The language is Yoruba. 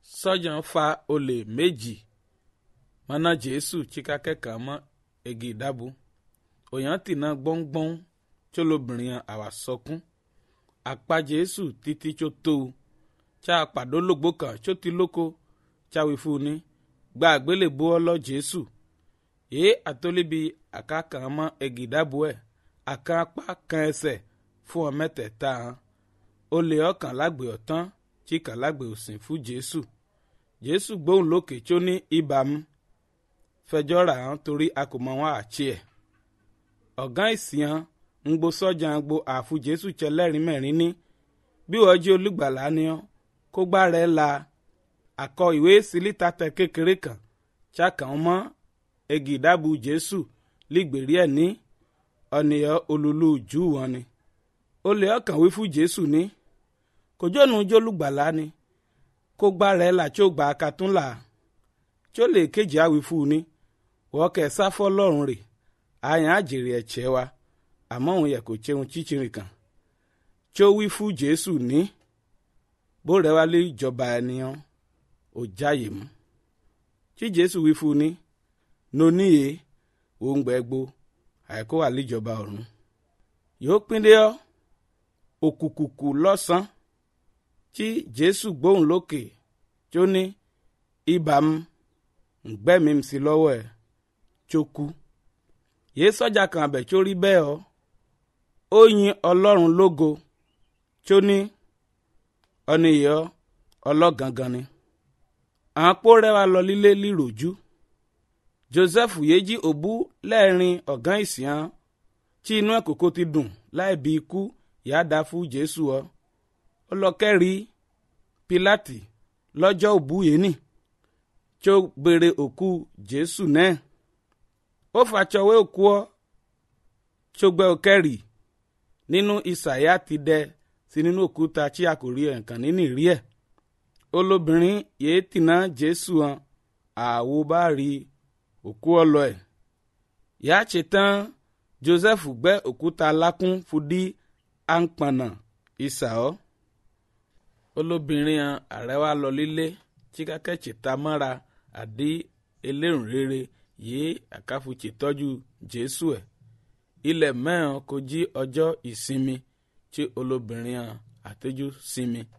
sọ́jà fa olè méjì mọ́nà jésù chika kẹ́kọ̀ọ́ mọ́ egi ìdábò òyàn tìǹà gbọ́ngbọ́n tí olóbìnrin àwà sọkún àpá jésù títí tó tó o tí a pàdó lógbó kan tí ó ti lóko tí a wí fún un ní gba àgbélébó ọlọ́ jésù èé àtólíbi àkàkàn mọ́ egi ìdábò ẹ̀ àkàn apá kan ẹsẹ̀ fún ọ mẹ́tẹ̀ẹ̀ta hàn olè ọkàn lágbè ọ̀tán tí kàn lágbè òsìn fún jésù jésù gbóhùn lókè tí ó ní ìbámu fẹjọ́ rà án torí a kò mọ wọn àti ẹ̀ ọ̀gán ìsìn hàn ń gbo sọ́jà ń gbo àfu jésù tẹlẹ́rìí mẹ́rin ní bí wọ́n jí olùgbàlà ni ọ́ kó gbá rẹ̀ la àkọ ìwé sílítà tẹ kékeré kan ṣàkàn mọ́ egi ìdábù jésù lígbèrí ẹ̀ ní ọ̀nìyàn olùlù jù wọn ni olè ọkàn wí fún jésù ní kòjónù jólùgbàlà ni kó gbá rẹ̀ là tí ó gbà katún là tí ó lè kéjì àwí fún un ní wọ́n kẹ́ sáfọ́ lọ́rùn rè àyàn àjèrè ẹ̀chẹ́ wa àmọ́ òun yẹ kó cheun chíchìrì kan tí ó wí fún jésù ní bó rẹ wá lé ìjọba ènìyàn ò jáyè mú tí jésù wí fún un ní noníye òun gbẹgbó àìkó wà líjọba ọ̀run yóò pín dé ọ́ òkùnkùnkù lọ́sàn tí jésù gbóhùn lókè tí ó ní ìbámu ǹgbẹ́mi sí lọ́wọ́ ẹ̀ tí ó kú yéé sọ́jà kan àbẹ̀ tí ó rí bẹ́ẹ̀ ọ́ ó yin ọlọ́run lógo tí ó ní ọ̀nìyàn ọlọ́gangan ni àwọn pó rẹwà lọ lílé líròjú joseph yéjì òbú lẹ́ẹ̀rin ọ̀gán ìsìn tí inú ẹ̀ kòkó ti dùn láì bí ikú ìyá dá fún jésù ọ ó lọ kẹ́rìí pilati lọ́jọ́ òbú yéènì tí ó béèrè òkú jésù náà ó fàtsọwé òkú ọ tí ó gbẹ òkẹ́rì nínú ìsàyà ti dẹ sí nínú òkúta tí a kò rí ẹ̀ǹkan nínú ìrí ẹ̀ olóbìnrin yéé tìǹà jésù hàn àwo bá rí òkú ọlọ ẹ̀ yá ṣe tán joseph gbẹ́ òkúta lákún fúdí àǹpọ̀nà ìsà ọ́ olóbìnrin àrẹwà lọ lílé tí kákẹ́ẹ̀tì ta mọ́ra àdí elérùn rere yìí àkàfùtì tọ́jú jésù ẹ̀ ilẹ̀ mẹ́rin kò jí ọjọ́ ìsinmi tí olóbìnrin àtẹ́jú sinmi.